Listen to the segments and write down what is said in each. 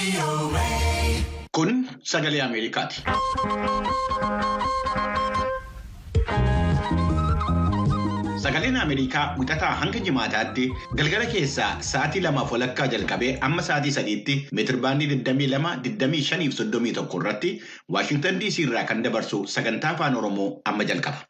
Kun sagalee Ameerikaati. Sagaleen Ameerikaa wixataa hanga jimaataatti galgala keessaa sa'aatii lamaaf walakkaa jalqabee amma sa'aatii sadiitti meetirbaandii 22, 25 fi 31 irratti Waashintan DC irraa kan dabarsu sagantaa afaan Oromoo amma jalqaba.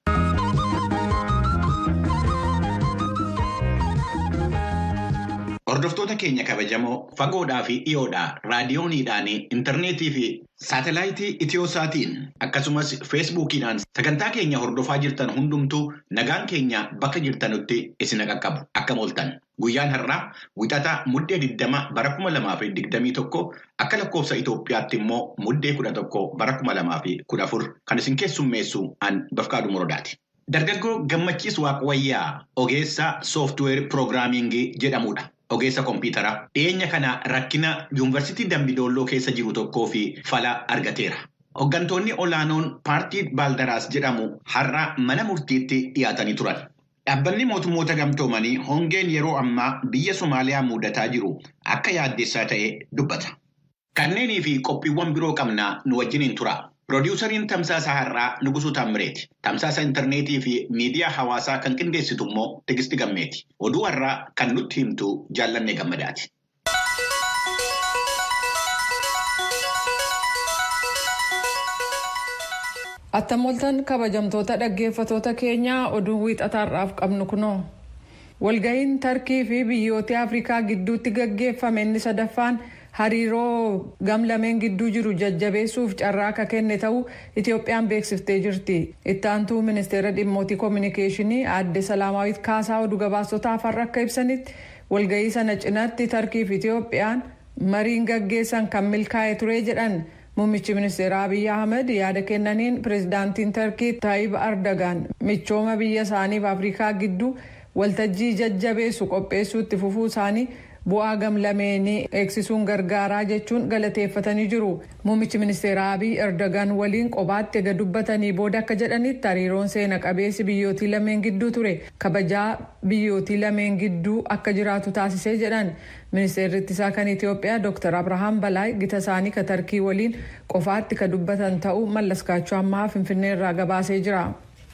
Hordoftoota keenya kabajamoo fagoodhaa fi dhiyoodhaa raadiyooniidhaan intarneetii fi saatelaayitii itiyoosaatiin akkasumas feesbuukiidhaan sagantaa keenya hordofaa jirtan hundumtuu nagaan keenya bakka jirtanutti isin qaqqabu akkam ooltan. Guyyaan har'aa wixataa muddee 20 bara 2021 akka lakkoofsa Itoophiyaatti immoo muddee 11 bara 2014 kan isin keessummeessu an Bafqaaduu Morodaati. Dargaggoo Gammachiis Waaqwayyaa ogeessa sooftiweer piroogiraamingii jedhamudha. Ogeessa kompiitaraa dhiyeenya kana rakkina yuunivarsiitii Dambidolloo keessa jiru tokkoo fi fala argateera. Hooggantoonni olaanoon paartii Baaldaraas jedhamu har'a mana murtiitti dhiyaatanii turan. Dhaabbanni mootummoota gamtoomanii hongeen yeroo ammaa biyya Somaaliyaa mudataa jiru akka yaaddeessaa ta'e dubbata. Kanneenii fi qophiiwwan biroo qabnaa nu wajjiniin tura. Piroodyuusariin Tamsaasa Har'aa Nugusuu Taammireeti. Tamsaasa intarneetii fi miidiyaa hawaasaa kan qindeessitu immoo Tigisti Gammeeti. Oduu har'aa kan nutti himtu Jaallannee Gammadaati. Attamoltan kabajamtoota dhaggeeffatoota keenyaa oduu wiixataarraaf qabnu kunoo. Walga'iin Tarkii fi biyyoota Afrikaa gidduutti gaggeeffame inni sadaffaan hariiroo gamlameen gidduu jiru jajjabeessuuf carraa akka kenne ta'uu Itoophiyaan beeksiftee jirti. Itti aantuu ministeera dhimmootii koominikeeshinii aadde Salaamaawit Kaasaa oduu gabaasotaaf har'a akka ibsanitti walga'ii sana cinaatti Tarkii fi Itoophiyaan mariin gaggeessan kan milkaa'e ture jedhan. Muummichi ministeeraa Abiyyi Ahmed yaada kennaniin pirezidaantiin Tarkii Taayib Ardagaan michooma biyya isaaniif Afrikaa gidduu waltajjii jajjabeessu qopheessuutti fufuu isaanii bu'aa gamlameenii eegsisuun gargaaraa jechuun galateeffatanii jiru. Muummichi ministeeraa Abiy Erdogan waliin qobaatti ega dubbatanii booda akka jedhanitti hariiroon seena qabeessi biyyootii lameen gidduu ture kabajaa biyyootii lameen gidduu akka jiraatu taasisee jedhan. Ministeerri ittisaa kan Itoophiyaa Dr. Abrahaam Balaay gita isaanii ka tarkii waliin qofaatti ka dubbatan ta'uu mallaskaachuu ammaa Finfinnee irraa gabaasee jira.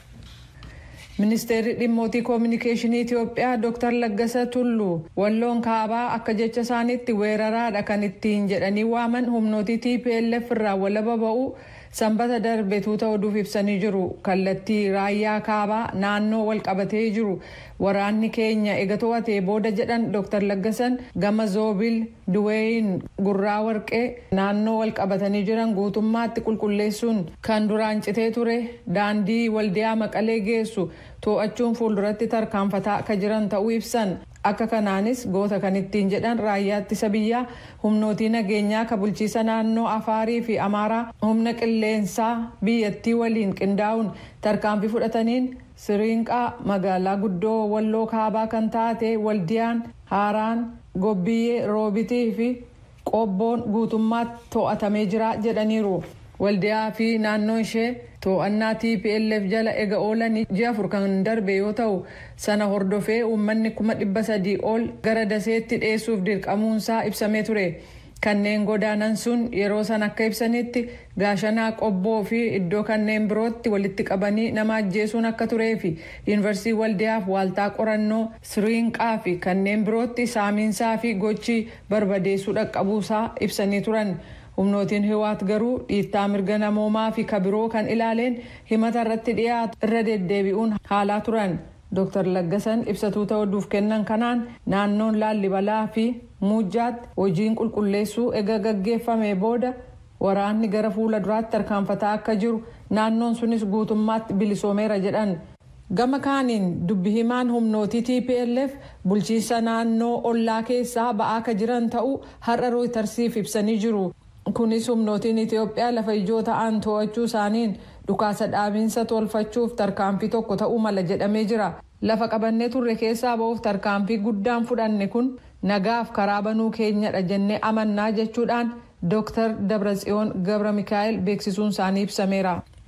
Ministeerri dhimmootii koominikeeshinii Itoophiyaa Dr. Laggasa Tulluu walloon kaabaa akka jecha isaaniitti weeraraadha kan ittiin jedhanii waaman humnootii TPLF irraa walaba ba'uu sanbata darbe tuuta oduuf ibsanii jiru. Kallattii raayyaa kaabaa naannoo wal qabatee jiru. Waraanni keenya ega to'atee booda jedhan Dr. Laggasan gama Zoobil Duweeyin gurraa warqee naannoo wal qabatanii jiran guutummaatti qulqulleessuun kan duraan citee ture daandii waldiyaa maqalee geessu to'achuun fuulduratti tarkaanfataa akka jiran ta'uu ibsan. Akka kanaanis goota kan ittiin jedhan raayyaa ittisa biyyaa humnootii nageenyaa ka bulchiisa naannoo Afaarii fi Amaaraa humna qilleensaa biyyattii waliin qindaa'uun tarkaanfii fudhataniin Siriinqaa magaalaa guddoo walloo kaabaa kan taate waldiyaan haaraan gobbiyyee roobitii fi qobboon guutummaatti to'atamee jira jedhaniiru. Waldiyaa fi naannoon ishee to'annaa TPLF jala ega oolanii ji'a afur kan darbe yoo ta'u sana hordofee uummanni kuma dhibba sadii ol gara daseetti dhiyeessuuf dirqamuunsaa ibsamee ture. Kanneen godaanan sun yeroo san akka ibsanitti gaashanaa qobboo fi iddoo kanneen birootti walitti qabanii nama ajjeesuun akka turee fi yuunivarsiitii waldiyaaf waaltaa qorannoo siriinqaa fi kanneen birootti saamiinsaa fi gochi barbadeessuu dhaqqabuusaa ibsanii turan. humnootiin hiwaat garuu dhiittaa mirga namoomaa fi kabiroo kan ilaaleen himata irratti dhiyaatu irra deddeebi'uun haalaa turan. Dr. Laggasan ibsatuu ta'uuf kennan kanaan naannoon laallibalaa fi muujjaatti hojiin qulqulleessuu ega gaggeeffame booda waraanni gara fuula duraatti tarkaanfataa akka jiru naannoon sunis guutummaatti bilisoomeera jedhan. Gama kaaniin dubbi himaan humnootii TPLF bulchiinsa naannoo ollaa keessaa ba'aa akka jiran ta'uu har'a rooytarsiif ibsanii jiru. Kunis humnootiin Itoophiyaa lafa ijoo ta'an to'achuu isaaniin dhukaasa dhaabiinsa tolfachuuf tarkaanfii tokko ta'uu mala jedhamee jira. Lafa qabannee turre keessaa ba'uuf tarkaanfii guddaan fudhanne kun nagaaf karaa banuu keenyadha jennee amannaa jechuudhaan Dr. Dabratsiyoon Gabra Mikaa'el beeksisuun isaanii ibsameera.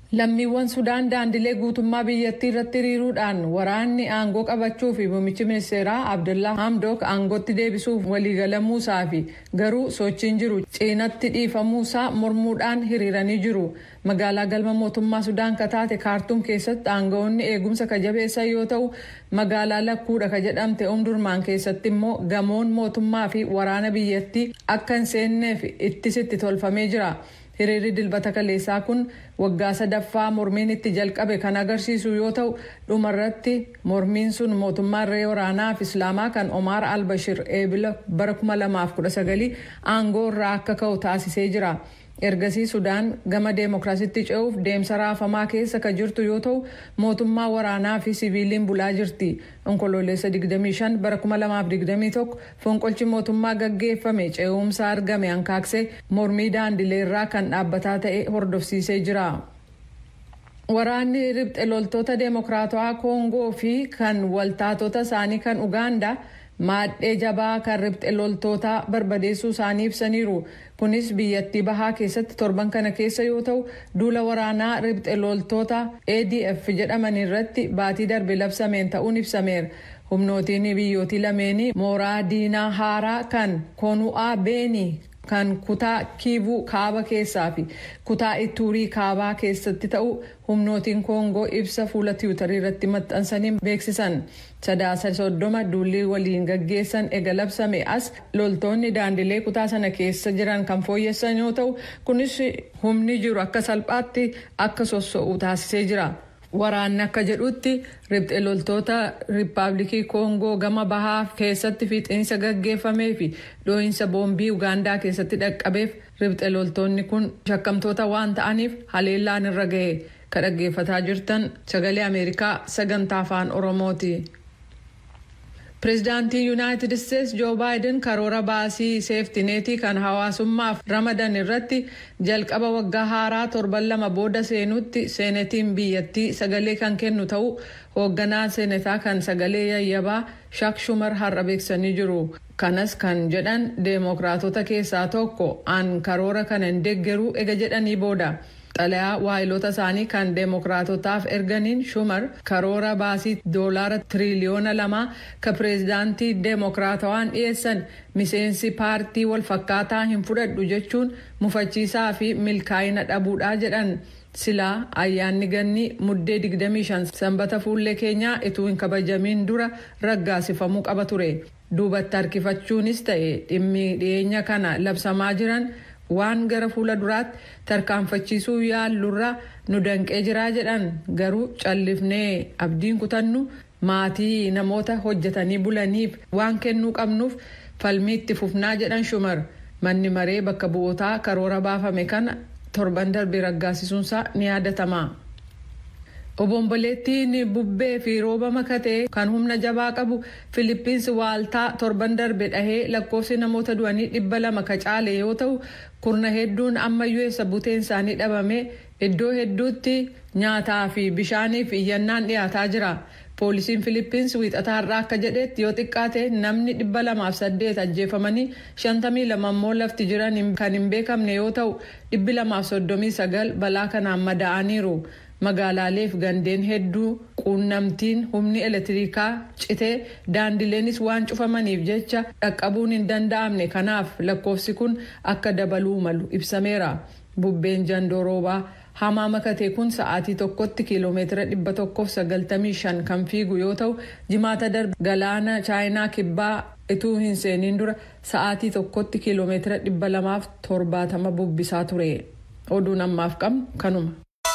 Lammiiwwan Sudaan daandilee guutummaa biyyattii irratti hiriiruudhaan waraanni aangoo qabachuu fi muummichi ministeeraa Abdullaa Hamdok aangootti deebisuuf waliigalamuusaa fi garuu sochiin jiru cinaatti dhiifamuusaa mormuudhaan hiriiranii jiru. Magaalaa galma mootummaa Sudaan kataate kaartuum keessatti aangawoonni eegumsa kajabeessan yoo ta'u magaalaa lakkuudha ka jedhamte umdurmaan keessatti immoo gamoon mootummaa fi waraana biyyattii akka hin seenneef ittisitti tolfamee jira. hiriirri dilbata kaleessaa kun waggaa sadaffaa mormiin itti jalqabe kan agarsiisu yoo ta'u dhumarratti mormiin sun mootummaa irree waraanaa fi islaamaa kan omaar albashir eebila bara 2019 aangoo irraa akka ka'u taasisee jira. ergasii sudaan gama deemokiraasitti ce'uuf deemsa raafamaa keessa ka jirtu yoo ta'u mootummaa waraanaa fi siviiliin bulaa jirti onkoloolessa 25 bara 2021 fonqolchi mootummaa gaggeeffame ce'umsa argame hankaaksee mormii daandileerraa kan dhaabbataa ta'e hordofsiisee jira. Waraanni ribxe loltoota deemokiraatawaa koongoo fi kan waltaatota isaanii kan ugaandaa maadhee jabaa kan ribxe loltootaa barbadeessuu isaanii ibsaniiru. Kunis biyyattii bahaa keessatti torban kana keessa yoo ta'u duula waraanaa ribxe loltoota ADF jedhaman irratti baatii darbe labsameen ta'uun ibsameera. Humnootiin biyyootii lameenii mooraa diinaa haaraa kan konu'aa beenii kan kutaa kiivuu kaaba keessaa fi kutaa ituurii kaabaa keessatti ta'u humnootiin koongoo ibsa fuula tiwutarii irratti maxxansanii beeksisan sadaasa soddoma duulli waliin gaggeessan ega labsame as loltoonni daandilee kutaa sana keessa jiran kan fooyyessan yoo ta'u kunis humni jiru akka salphaatti akka sosso'u taasisee jira. Waraanni akka jedhutti ribxe loltoota riippaabilikii koongoo gama bahaa keessatti fiixiinsa gaggeeffamee fi dhoohinsa boombii ugaandaa keessatti dhaqqabeef ribxe loltoonni kun shakkamtoota waan ta'aniif haleellaan irra ga'e ka dhaggeeffataa jirtan sagalee ameerikaa sagantaa afaan oromooti. Pireezidaantiin Yuunaayitid Isteetsi Joo Baayiden karoora baasii seeftineetii kan hawaasummaaf ramadan irratti jalqaba waggaa haaraa torban lama booda seenutti seenetiin biyyattii sagalee kan kennu ta'uu hoogganaa seenetaa kan sagalee yayyabaa Shaak Shumar har'a beeksisanii jiru. Kanas kan jedhan deemokiraatota keessaa tokko an karoora kana hin deeggaruu ega jedhanii booda. xalayaa waayilota isaanii kan deemokiraatotaaf erganiin shumar karoora baasii doolaara tiriliyoona lamaa ka pireezidaantii deemokiraatawaan dhiyeessan miseensi paartii walfakkaataa hin fudhadhu jechuun mufachiisaa fi milkaa'ina dhabuudhaa jedhan silaa ayyaanni ganni muddee 25 sanbata fuullee keenyaa ituu hin kabajamiin dura raggaasifamuu qaba ture duubatti harkifachuunis ta'e dhimmi dhiyeenya kana labsamaa jiran. waan gara fuula duraatti tarkaanfachiisuu yaallurra nu danqee jiraa jedhan garuu callifnee abdiin kutannu maatii namoota hojjetanii bulaniif waan kennuu qabnuuf falmii itti fufnaa jedhan shumar manni maree bakka bu'ootaa karoora baafame kana torban darbe raggaasisuunsaa ni yaadatama. obomboleettiin bubbee fi rooba makatee kan humna jabaa qabu filippinsi waaltaa torban darbe dhahee lakkoofsi namoota du'anii dhibba lama ka caale yoo ta'u kurna hedduun ammayyuu eessa buteen isaanii dhabame iddoo hedduutti nyaataa fi bishaaniif iyyannaan dhiyaataa jira. poolisiin filippins wiixataa har'aa akka jedhetti yoo xiqqaate namni dhibba lamaaf saddeet ajjeefamanii shantamii lama immoo lafti jiran kan hin beekamne yoo ta'u dhibbi lamaaf soddomii sagal balaa kanaan madaa'aniiru. magaalaaleef gandeen hedduu quunnamtiin humni elektirikaa citee daandileenis waan cufamaniif jecha dhaqqabuun hin danda'amne kanaaf lakkoofsi kun akka dabaluu malu ibsameera bubbeen jandooroobaa hamaa makate kun sa'aatii tokkotti kiiloomeetira dhibba tokkoof sagaltamii shan kan fiigu yoo ta'u jimaata darbe galaana chaayinaa kibbaa ituu hin seeniin dura sa'aatii tokkotti kiiloomeetira dhibba lamaaf torbaatama bubbisaa ture oduun ammaaf qabnu kanuma.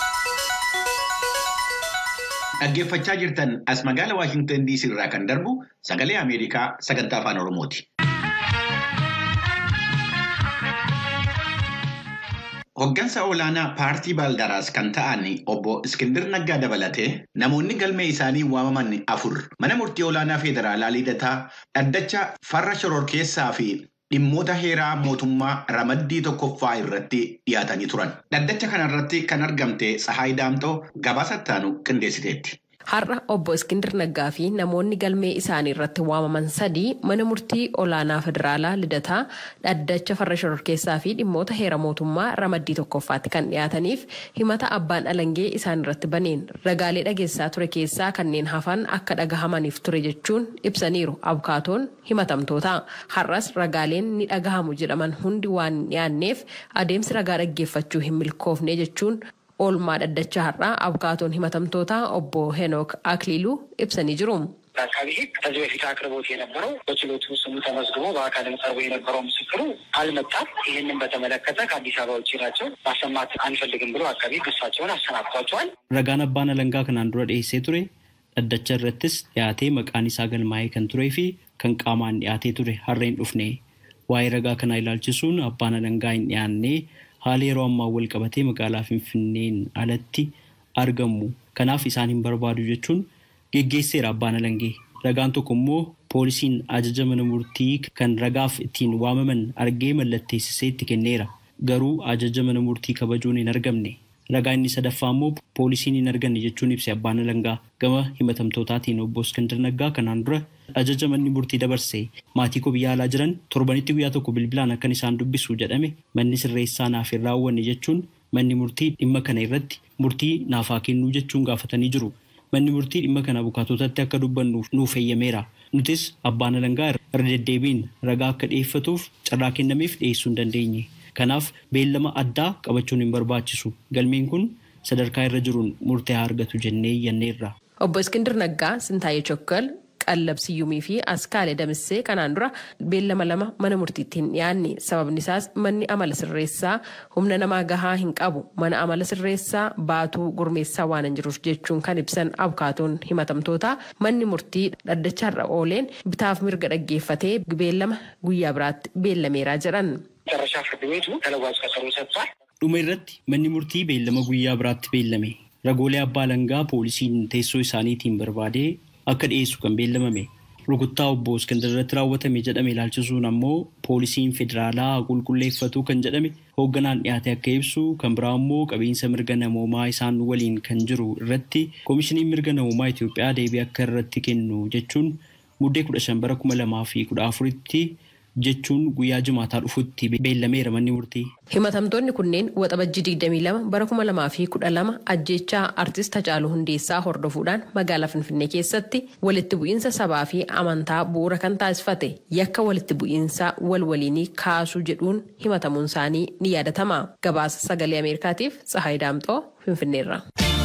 Dhaggeeffachaa jirtan as magaala Waashingtan DC irraa kan darbu sagalee Ameerikaa sagantaa afaan Oromooti. Hoggansa olaanaa paartii Baaldaraas kan ta'an obbo Iskindir Naggaa dabalatee namoonni galmee isaanii waamaman afur mana murtii olaanaa federaalaa lidataa dhaddacha farra shororkeessaa fi dhimmoota heeraa mootummaa ramaddii tokkoffaa irratti dhiyaatanii turan. Dhaddacha kanarratti kan argamte Tsahaay Daamxoo gabaasa ittaanu qindeessiteetti. Har'a obbo Iskindir Naggaa fi namoonni galmee isaanii irratti waamaman sadii mana murtii olaanaa federaalaa lidataa dhaddacha farra shororkeessaa fi dhimmoota heera mootummaa ramaddii tokkoffaatti kan dhiyaataniif himata abbaan alangee isaan irratti baneen ragaalee dhageessaa ture keessaa kanneen hafan akka dhagahamaniif ture jechuun ibsaniiru abukaatoon himatamtoota. Har'as ragaaleen ni dhagahamu jedhaman hundi waan hin dhiyaanneef adeemsi ragaa dhaggeeffachuu hin milkoofne jechuun oolmaa dhaddacha har'aa abukaatoon himatamtoota obbo ሄኖክ አክሊሉ ibsanii jiru. አቃቢ ሕግ ከዚህ በፊት አቅርቦት የነበረው በችሎቱ ስሙ ተመዝግቦ በአካልም ቀርቦ የነበረው ምስክሩ አልመጣም። ይህንን በተመለከተ ከአዲስ አበባ ውጭ ናቸው ማሰማት አንፈልግም ብሎ አቃቢ ሕግ እሳቸውን አሰናብቷቸዋል። Ragaan abbaan alangaa kanaan dura dhiyeessee ture dhaddacha irrattis dhiyaatee maqaan isaa galmaa'ee kan turee fi kan qaamaan dhiyaatee ture har'a hin dhufne. Waa'ee ragaa kanaa ilaalchisuun abbaan alangaa hin dhiyaannee haala yeroo ammaa wal qabatee magaalaa Finfinneen alatti argamu. Kanaaf isaan hin barbaadu jechuun geggeesseera abbaan alangee. Ragaan tokko immoo poolisiin ajaja mana murtii kan ragaaf ittiin waamaman argee mallatteessisee itti kenneera. Garuu ajaja mana murtii kabajuun hin argamne. Ragaa inni sadaffaa immoo poolisiin hin arganne jechuun ibse abbaan alangaa gama himatamtootaatiin obbo Iskandar Naggaa kanaan dura ajaja manni murtii dabarse maatii koo biyya alaa jiran torbanitti guyyaa tokko bilbilaan akkan isaan dubbisu jedhame manni sirreessaa naaf hin raawwanne jechuun manni murtii dhimma kana irratti murtii naaf haa kennuu jechuun gaafatanii jiru. Manni murtii dhimma kana abukaatotatti akka dubbannuuf nuuf eeyyameera. Nutis abbaan alangaa irra deddeebiin ragaa akka dhiyeeffatuuf carraa kennameef dhiyeessuu hin dandeenye. Kanaaf beellama addaa qabachuun hin barbaachisu. Galmeen kun sadarkaa irra jiruun murtee haa argatu jennee iyyanneerra. Obbo Iskindir Naggaa Sintaayee Chokkal Qallab Siyyumii fi Askaalee Damissee kanaan dura beellama lama mana murtiitti hin dhiyaanne sababni isaas manni amala sirreessaa humna namaa gahaa hin qabu mana amala sirreessaa baatuu gurmeessaa waan hin jiruuf jechuun kan ibsan abukaatoon himatamtoota manni murtii dhaddachaarra ooleen bitaaf mirga dhaggeeffatee beellama guyyaa biraatti beellameeraa jedhan. መጨረሻ ፍርድ ቤቱ ተለዋጭ ቀጠሮ ሰጥቷል። Dhuma irratti manni murtii beellama guyyaa biraatti beellame. Ragoolee abbaa alangaa poolisiin teessoo isaaniitiin barbaadee akka dhiyeessu kan beellamame. Rukuttaa obbo Iskandar irratti raawwatame jedhame ilaalchisuun ammoo poolisiin federaalaa qulqulleeffatu kan jedhame hoogganaan dhiyaate akka ibsu kan biraa immoo qabiinsa mirga namoomaa isaan waliin kan jiru irratti koomishiniin mirga namoomaa Itoophiyaa deebii akka irratti kennu jechuun muddee kudha shan bara kuma lamaa fi kudha afuritti jechuun guyyaa jimaataa dhufutti beellameera manni murtii. Himatamtoonni kunneen waxabajjii 22 bara 2012 ajjechaa artist Hacaaluu Hundeessaa hordofuudhaan magaalaa Finfinnee keessatti walitti bu'iinsa sabaa fi amantaa bu'uura kan taasifate yakka walitti bu'iinsa wal waliinii kaasuu jedhuun himatamuun isaanii ni yaadatama. Gabaasa sagalee Ameerikaatiif Tsahaay Daamxoo Finfinneerra.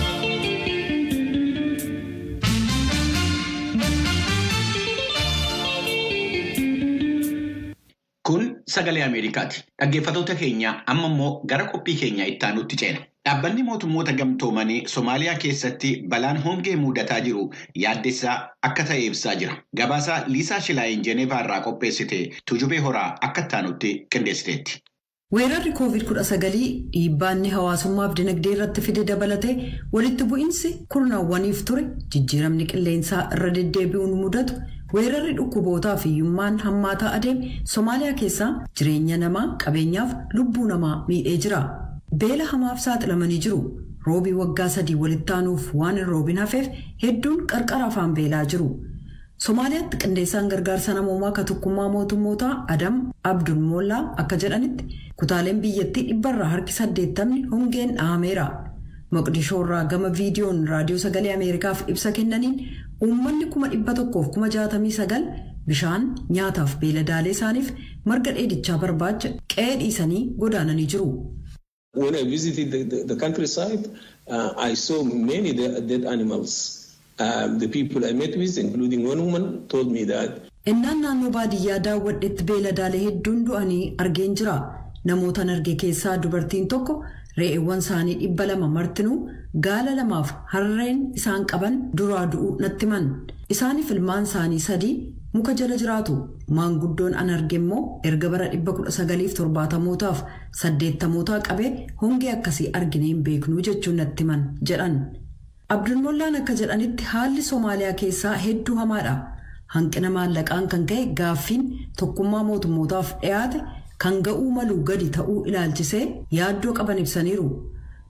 Kun sagalee Ameerikaati. Dhaggeeffattoota keenya amma immoo gara qophii keenya itti aanutti ceena. Dhaabbanni mootummoota gamtoomanii Somaaliyaa keessatti balaan hongee mudataa jiru yaaddessaa akka ta'e ibsaa jira. Gabaasa Liisaa Shilaayin Jeneevaa irraa qopheessite Tujubee Horaa akka itti aanutti qindeessiteetti. Weerarri COVID-19 dhiibbaanni hawaasummaaf dinagdee irratti fide dabalatee walitti bu'iinsi kurnaawwaniif ture jijjiiramni qilleensaa irra deddeebi'uun mudatu weerarri dhukkubootaa fi hiyyummaan hammaataa adeeme Somaaliyaa keessaa jireenya namaa qabeenyaaf lubbuu namaa miidhee jira. Beela hamaaf saaxilamanii jiru. Roobii waggaa sadii walitti aanuuf waan hin roobin hafeef hedduun qarqara afaan beelaa jiru. Somaaliyaatti qindeessaan gargaarsa namoomaa ka tokkummaa mootummootaa Adam Abdul Mollaa akka jedhanitti kutaaleen biyyattii dhibbarraa harki saddeettamni hongeen dhahameera. Moqdishoo irraa gama viidiyoon raadiyoo sagalee Ameerikaaf ibsa kennaniin uummanni kuma dhibba tokkoof kuma jaatamii sagal bishaan nyaataaf beeladaalee isaaniif marga dheedichaa barbaacha qe'ee dhiisanii godaananii jiru. When I visited the, the, the countryside, uh, I saw many de- dead animals. Um, the people I met with, including one woman, told me that Innaan naannoo baadiyyaa daawwadhetti beeladaalee hedduun du'anii argeen jira. Namootan arge keessaa dubartiin tokko re'eewwan isaanii dhibba lama martinuu gaala lamaaf harreen isaan qaban duraa du'uu natti himan. Isaaniif ilmaan isaanii sadii muka jala jiraatu. Maanguddoon an arge immoo erga bara dhibba kudha sagaliif torbaatamootaaf saddeettamootaa qabee hongee akkasii argine hin beeknuu jechuun natti himan jedhan. Abdulmollaan akka jedhanitti haalli Somaaliyaa keessaa hedduu hamaadha. Hanqina maallaqaan kan ka'e gaaffiin tokkummaa mootummootaaf dhiyaate kan ga'uu maluu gadi ta'uu ilaalchisee yaaddoo qaban ibsaniiru.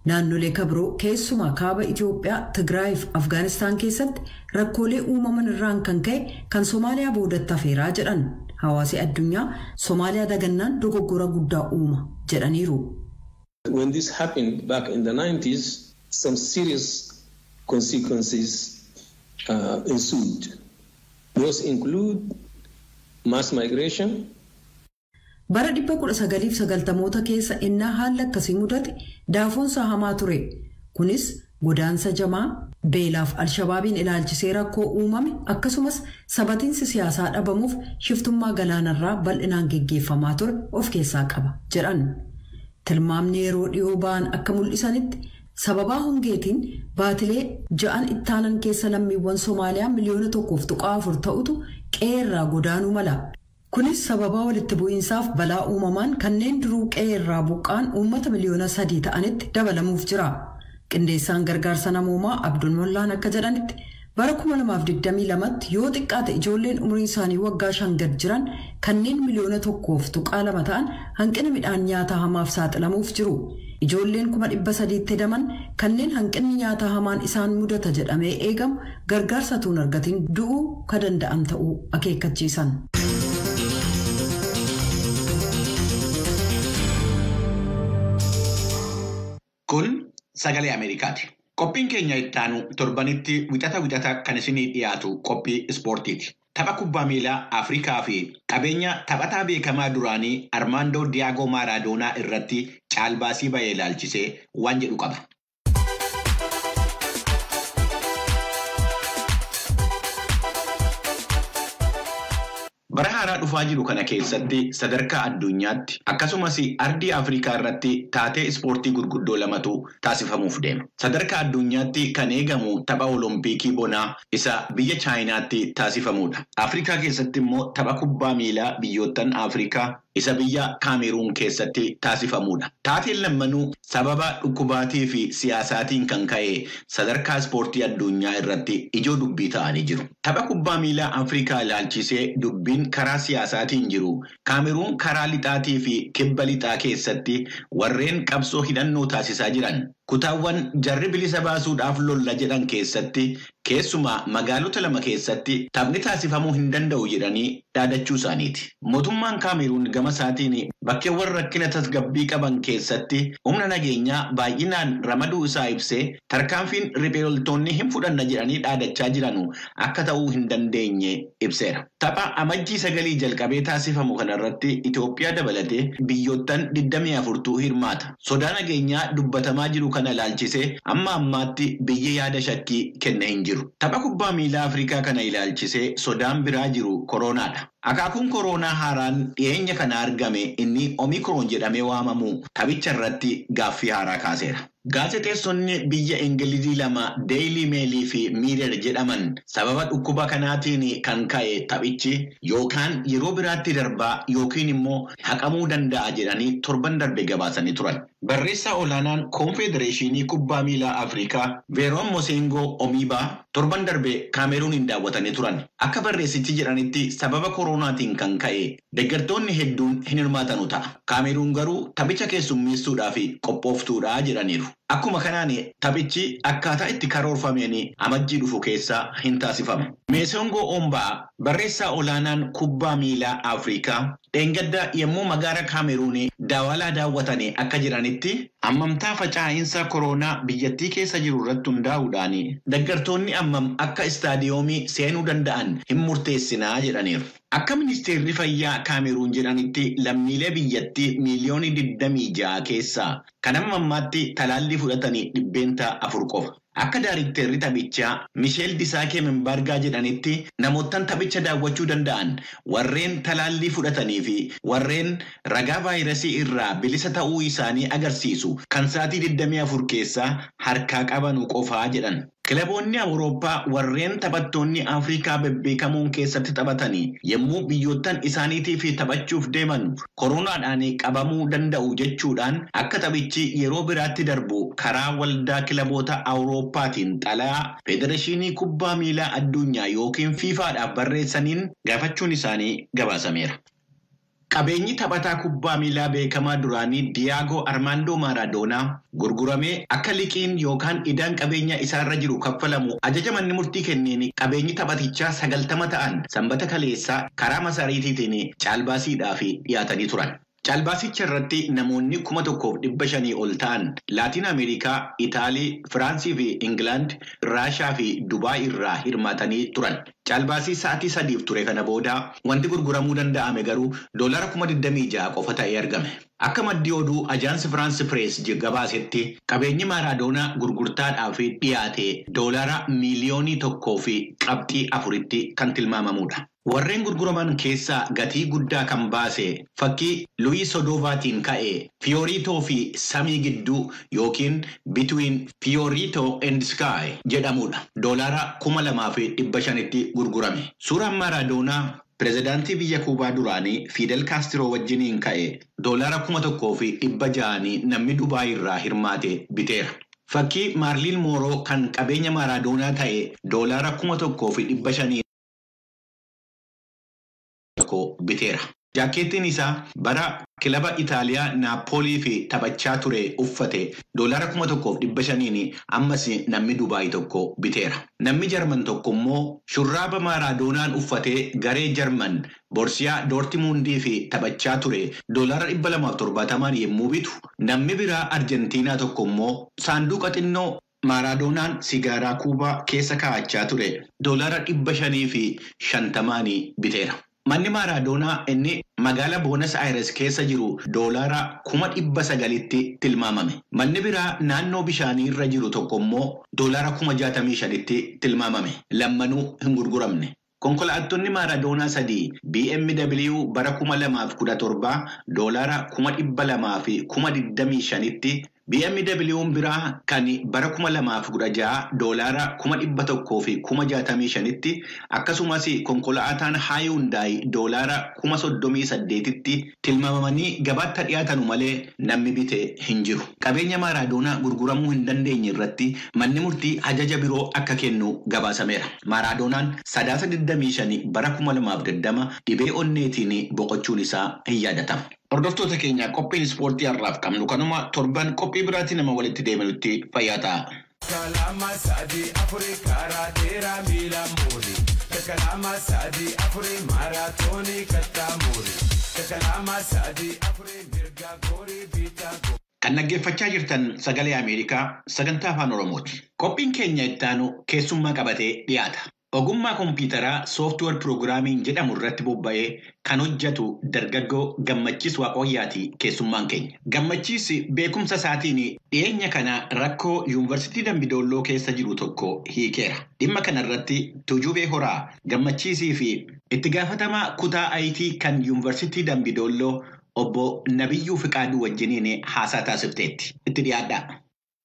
naannolee kabiroo keessumaa kaaba itiyoophiyaa tigraayiif afgaanistaan keessatti rakkoolee uumaman irraan kan ka'e kan soomaaliyaa boodatti hafeeraa jedhan hawaasi addunyaa soomaaliyaa dagannaan dogoggora guddaa uuma jedhaniiru. When this happened back in the 90s, some serious consequences uh, ensued. Those include mass migration. Bara 1990moota keessa innaa haalli akkasii mudate daafoonsa hamaa ture. Kunis godaansa jamaa beelaaf alshabaabiin ilaalchisee rakkoo uumame akkasumas sabatiinsi siyaasaa dhabamuuf shiftummaa galaanarraa bal'inaan geggeeffamaa ture of keessaa qaba jedhan. Tilmaamni yeroo dhiyoo ba'an akka mul'isanitti sababaa hongeetiin baatilee ja'an ittaanan keessa lammiiwwan Somaaliyaa miliyoona tokkoof tuqaa afur ta'utu qe'eerraa godaanuu mala. Kunis sababaa walitti bu'iinsaaf balaa uumamaan kanneen duruu qe'eerraa buqqaan uummata miliyoona sadii ta'anitti dabalamuuf jira. Qindeessaan gargaarsa namoomaa Abdul Mollaan akka jedhanitti bara 2022tti yoo xiqqaate ijoolleen umrii isaanii waggaa shan gad jiran kanneen miliyoona tokkoof tuqaa lama ta'an hanqina midhaan nyaataa hamaaf saaxilamuuf jiru. Ijoolleen kuma dhibba sadiitti hedaman kanneen hanqinni nyaataa hamaan isaan mudata jedhamee eegamu gargaarsa tuun argatiin du'uu ka danda'an ta'uu akeekkachiisan. Kun sagalee Ameerikaati. Qophiin keenya ittaanu torbanitti wixata wixata kan isinii dhiyaatu qophii ispoortiiti. Tapha kubbaa miilaa Afrikaa fi qabeenya taphataa beekamaa duraanii Armaandoo Diyaagoo Maaraadoonaa irratti caalbaasii bahee ilaalchisee waan jedhu qaba. Bara haaraa dhufaa jiru kana keessatti sadarkaa addunyaatti akkasumas ardii Afrikaa irratti taatee ispoortii gurguddoo lamatu taasifamuuf deema. Sadarkaa addunyaatti kan eegamu tapha Oloompiikii bonaa isa biyya Chaayinaatti taasifamudha. Afrikaa keessatti immoo tapha kubbaa miilaa biyyoottan Afrikaa isa biyya Kaameruun keessatti taasifamudha. Taateen lammanuu sababa dhukkubaatii fi siyaasaatiin kan ka'e sadarkaa ispoortii addunyaa irratti ijoo dubbii ta'anii jiru. Tapha kubbaa miilaa Afrikaa ilaalchisee dubbiin karaa siyaasaatiin jiru Kaameruun karaa lixaatii fi kibba lixaa keessatti warreen qabsoo hidhannoo taasisaa jiran kutaawwan jarri bilisa baasuudhaaf lolla jedhan keessatti keessumaa magaalota lama keessatti taphni taasifamuu hin danda'u jedhanii dhaadachuu isaaniiti. Mootummaan Kaameruun gama isaatiin bakkeewwan rakkina tasgabbii qaban keessatti humna nageenyaa baay'inaan ramaduu isaa ibsee tarkaanfiin riphee loltoonni hin fudhanna jedhanii dhaadachaa jiranu akka ta'uu hin dandeenye ibseera. Tapha amajjii sagalii jalqabee taasifamu kanarratti Itoophiyaa dabalatee biyyoottan 24tu hirmaata. Sodaa nageenyaa dubbatamaa jiru kana ilaalchisee amma ammaatti biyyi yaada shakkii kenna hin jiru. Tapha kubbaa miilaa Afrikaa kana ilaalchisee sodaan biraa jiru koronaadha. Akaakuun koronaa haaraan dhiyeenya kana argame inni omikroon jedhamee waamamu taphicha irratti gaaffii haaraa kaaseera. Gaazexeessonni biyya Ingilizii lama Deeyilii Meelii fi Miirer jedhaman sababa dhukkuba kanaatiin kan ka'e taphichi yookaan yeroo biraatti darbaa yookiin immoo haqamuu danda'a jedhanii torban darbe gabaasanii turan. Barreessaa olaanaan Koonfedereeshinii Kubbaa Miilaa Afrikaa Veeroon Mosengoo Omiibaa torban darbe Kaameruuniin daawwatanii turan. Akka barreessichi jedhanitti sababa koronaatiin kan ka'e deeggartoonni hedduun hin hirmaatanu ta'a. Kaameruun garuu taphicha keessummeessuudhaaf qophooftuudha jedhaniiru. Akkuma kanaan taphichi akkaataa itti karoorfameen amajjii dhufu keessa hin taasifamu. Meesongoo Ombaa barreessaa olaanaan kubbaa miilaa Afrikaa dheengadda yommuu magaala Kaameruun daawalaa daawwatanii akka jiranitti ammamtaa facaa'iinsa koronaa biyyattii keessa jiru irratti hundaa'uudhaan deeggartoonni ammam akka istaadiyoomii seenuu danda'an hin murteessinaa jedhaniiru. Akka ministeerri fayyaa Kaameruun jedhanitti lammiilee biyyattii miiliyoonii 26 keessaa kan amma ammaatti talaallii fudhatanii dhibbeenta afur qofa. Akka daarikteerri taphichaa Misheel Disaakee Membaargaa jedhanitti namoottan taphicha daawwachuu danda'an warreen talaallii fudhatanii fi warreen ragaa vaayirasii irraa bilisa ta'uu isaanii agarsiisu kan sa'aatii 24 keessaa harkaa qabanu qofaa jedhan. Kilaboonni Awurooppaa warreen taphattoonni Afrikaa bebbeekamoon keessatti taphatanii yommuu biyyoottan isaaniitiif taphachuuf deeman koronaadhaan qabamuu danda'u jechuudhaan akka taphichi yeroo biraatti darbu karaa waldaa kilaboota Awurooppaatiin xalayaa Federeeshinii Kubbaa Miilaa Addunyaa yookiin Fiifaadhaaf barreessaniin gaafachuun isaanii gabaasameera. Qabeenyi taphataa kubbaa miilaa beekamaa duraanii Diyaagoo Armaandoo Maaraadoonaa gurguramee akka liqiin yookaan idaan qabeenya isaarra jiru kaffalamu ajaja manni murtii kenneen qabeenyi taphatichaa sagaltama ta'an sanbata kaleessaa karaa masaariitiitiin caalbaasiidhaaf dhiyaatanii turan. Caalbaasicha irratti namoonni kuma tokkoof dhibba shanii ol ta'an Laatiin Ameerikaa, Itaalii, Firaansii fi Ingilaand, Raashaa fi Dubaay irraa hirmaatanii turan. Caalbaasii sa'aatii sadiif ture kana booda wanti gurguramuu danda'ame garuu doolara kuma 26 qofa ta'ee argame. Akka maddii oduu ajaansi Firaansi Pirees gabaasetti qabeenyi Maaraadoonaa gurgurtaadhaaf dhiyaate doolara miiliyoonii tokkoo fi qabxii afuritti kan tilmaamamudha. Warreen gurguraman keessaa gatii guddaa kan baase fakkii Luwii Sodoovaatiin ka'e Fiyooriitoo fi Samii gidduu yookiin Bitwiin Fiyooriitoo and Sky jedhamudha. Doolara kuma lamaa fi dhibba shanitti gurgurame. Suuraan Maaraadoonaa Pireezidaantii biyya Kuubaa duraanii Fidel Kaastiroo wajjiniin ka'e doolara kuma tokkoo fi dhibba ja'anii namni Dubaay irraa hirmaate biteera. Fakkii Maarliin Mooroo kan qabeenya Maaraadoonaa ta'e doolara kuma tokkoo fi dhibba shanii biteera. Jaakkeettiin isaa bara kilaba Itaaliyaa Naappoolii fi taphachaa ture uffate doolara kuma tokkoof dhibba shaniin ammas namni Dubaay tokko biteera. Namni Jarman tokko immoo shurraaba Maaraadoonaan uffatee garee Jarman Borsiyaa Doortimundii fi taphachaa ture doolara dhibba lamaaf torbaatamaan yommuu bitu namni biraa Arjentiinaa tokko immoo saanduqa xinnoo Maaraadoonaan sigaaraa kuubaa keessa kaa'achaa ture doolara dhibba shanii fi shantamaanii biteera. Manni Maaraadoonaa inni magaalaa Boonas Ayires keessa jiru doolara kuma dhibba sagalitti tilmaamame. Manni biraa naannoo bishaanii irra jiru tokko immoo doolara kuma jaatamii shanitti tilmaamame. Lammanuu hin gurguramne. Konkolaattonni Maaraadoonaa sadii BMW bara kuma lamaaf kudha torbaa doolara kuma dhibba lamaa fi kuma digdamii shanitti BMW'n biraa kan bara kuma lamaaf kudha ja'a doolaara kuma dhibba tokkoo fi kuma jaatamii shanitti akkasumas konkolaataan Haayuundaay doolaara kuma soddomii saddeetitti tilmaamamanii gabaatti dhiyaatanu malee namni bite hin jiru. Qabeenya Maaraadoonaa gurguramuu hin dandeenye irratti manni murtii ajaja biroo akka kennu gabaasameera. Maaraadoonaan sadaasa 25 bara kuma lamaaf 20 dhibee onneetiin boqochuun isaa hin yaadatama. Hordoftoota keenya qophiin ispoortii har'aaf qabnu kanuma torban qophii biraatii nama walitti deebinutti fayyaa ta'a. Kalama sadi afuri karaa dheeraa miila muuri. Kalama sadi afuri maaraatoonii kattaa muuri. Kalama sadi afuri mirga goorii biitaa goorii. Kan dhaggeeffachaa jirtan sagalee Ameerikaa sagantaa afaan Oromooti. Qophiin keenya ittaanu keessummaa qabatee dhiyaata. Ogummaa kompiitaraa sooftiweer piroogiraamiin jedhamu irratti bobba'ee kan hojjetu dargaggoo Gammachiis Waaqooyyaati keessummaan keenya. Gammachiis beekumsa isaatiin dhiyeenya kana rakkoo yuunivarsiitii Dambidolloo keessa jiru tokko hiikeera. Dhimma kana irratti Tuujubee Horaa Gammachiisii fi itti gaafatamaa kutaa ayitii kan yuunivarsiitii Dambidolloo obbo Nabiyyuu Fiqaaduu wajjiniin haasaa taasifteetti. Itti dhiyaadhaa.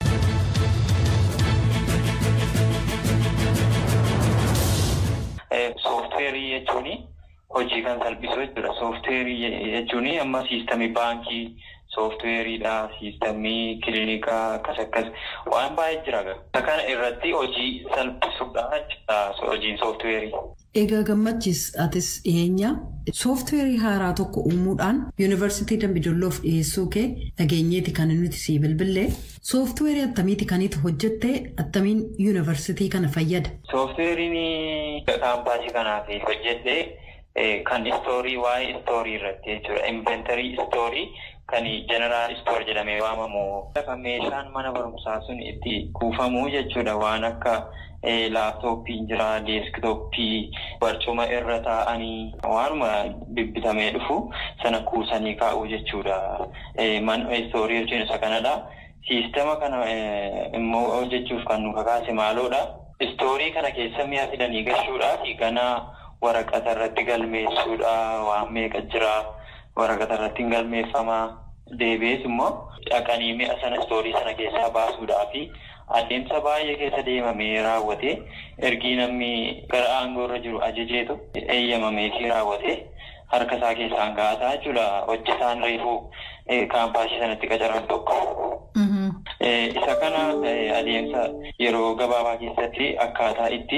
Soofteerii jechuun hojii kan salphisu jechuudha. Soofteerii jechuun amma siistamii baankii, soofteeriidha, siistamii kiliinikaa akkas akkas waan baay'ee jira. Kana irratti hojii salphisuudha jechuudha hojiin soofteerii. Egaa gammachiis atis dhiyeenya soofteerii haaraa tokko uumuudhaan yuunivarsiitii Dambidolloof dhiyeessuu kee dhageenyeeti kan nuti sii bilbillee soofteerii attamiiti kaniitu hojjettee attamiin yuunivarsiitii kana fayyada. Soofteeriin kaampaasii kanaaf hojjedhee kan istoorii waa'ee istoorii irratti jechuudha. Inventarii istoorii kan jeneraal istoor jedhamee waamamu. Meeshaan mana barumsaa sun itti kuufamu jechuudha waan akka. laaptooppiin jira deeskitooppii barcuma irra taa'anii waanuma bibbitamee dhufu sana kuusanii kaa'uu jechuudha. Man istoorii jechuun isa kanadha. Siistama kana immoo hojjechuuf kan nu kakaase maaloodha. Istoorii kana keessa mi'a fidanii gashuudhaa fi ganaa waraqata irratti galmeessuudha waan meeqa jira waraqata irratti hin galmeeffamaa deebi'ees immoo dhaqanii mi'a sana istoorii sana keessaa baasuudhaa fi adeemsa baay'ee keessa deemamee raawwate ergii namni gara aangoo irra jiru ajajeetu eeyyamamee fi raawwate harka isaa keessaan ga'ataa jechuudha hojjetaan reefuu kaampaasii sanatti qacaran tokko. Isa kana adeemsa yeroo gabaabaa keessatti akkaataa itti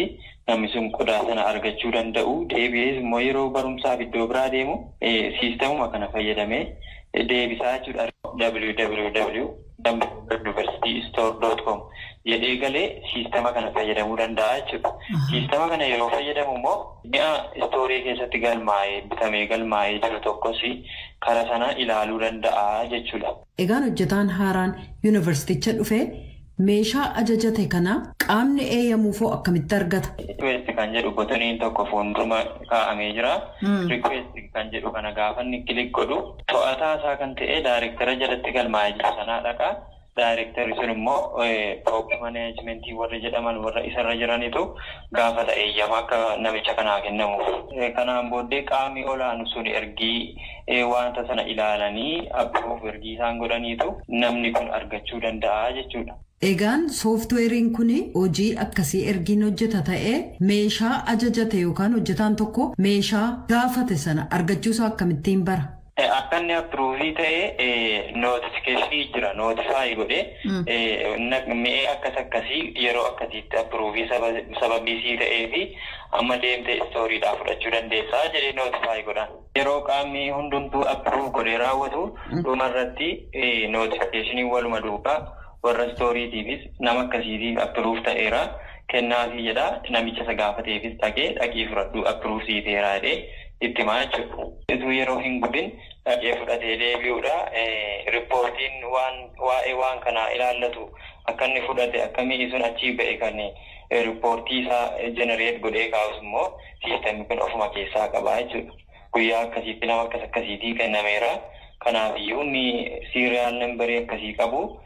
namni sun qodaa sana argachuu danda'u deebi'ees immoo yeroo barumsaaf iddoo biraa deemu siistemuma kana fayyadamee deebisaa jechuudha. www universitystore.com jedhee galee siistema kana fayyadamuu danda'a jechuudha. Siistema kana yeroo fayyadamu immoo mi'a istoorii keessatti galmaa'ee bitamee galmaa'ee jiru tokkos karaa sana ilaaluu danda'a jechuudha. Egaan hojjetaan haaraan yuunivarsiiticha dhufee meeshaa ajajate kana qaamni eeyyamuufoo akkamitti argata? Rikweesti kan jedhu botoniin tokko fuuldura kaa'amee jira. Rikweesti kan jedhu kana gaafa inni kilik godhu to'ataa isaa kan ta'e daayirektara jalatti galmaa'ee jiru sanaa dhaqa. Daayirektarri sun immoo top maneejmentii warra jedhaman warra isarra jiranitu gaafata eeyyama akka namicha kanaa kennamuuf. Kanaan booddee qaamni olaanu sun ergii wanta sana ilaalanii abbuuf ergii isaan godhaniitu namni kun argachuu danda'a jechuudha. Egaan sooftiweeriin kun hojii akkasii ergiin hojjeta ta'ee meeshaa ajajate yookaan hojjetaan tokko meeshaa gaafate sana argachuusaa akkamittiin bara? Akka inni appruuvii ta'e nootifikeeshinii jira nootifaayi godhee mi'ee akkas akkasii yeroo akkasiitti appruuvii sababiisii ta'ee fi amma deemtee istooriidhaa fudhachuu dandeessaa jedhee nootifaayi godhan. Yeroo qaamni hundumtuu appruuv godhee raawwatu dhumarratti nootifikeeshinii waluma duukaa warra istooriitiifis nama akkasiitiif appruuv ta'eera kennaafii jedha namicha isa gaafateefis dhaqee dhaqii fudhadhu appruuv siiteeraa jedhee itti himaa jechuudha. Ituu yeroo hin gubin dhaqee fudhatee deebi'uudha. Riippoortiin waan waa'ee waan kanaa ilaallatu akka inni fudhate akkamii sun achii ba'e kan riippoortii isaa jenereet godhee kaa'us immoo siistemni kun ofuma keessaa qabaa jechuudha. Guyyaa akkasiitti nama akkas akkasiitii kennameera. Kanaafiyyuu inni siiriyaal nambarii akkasii qabu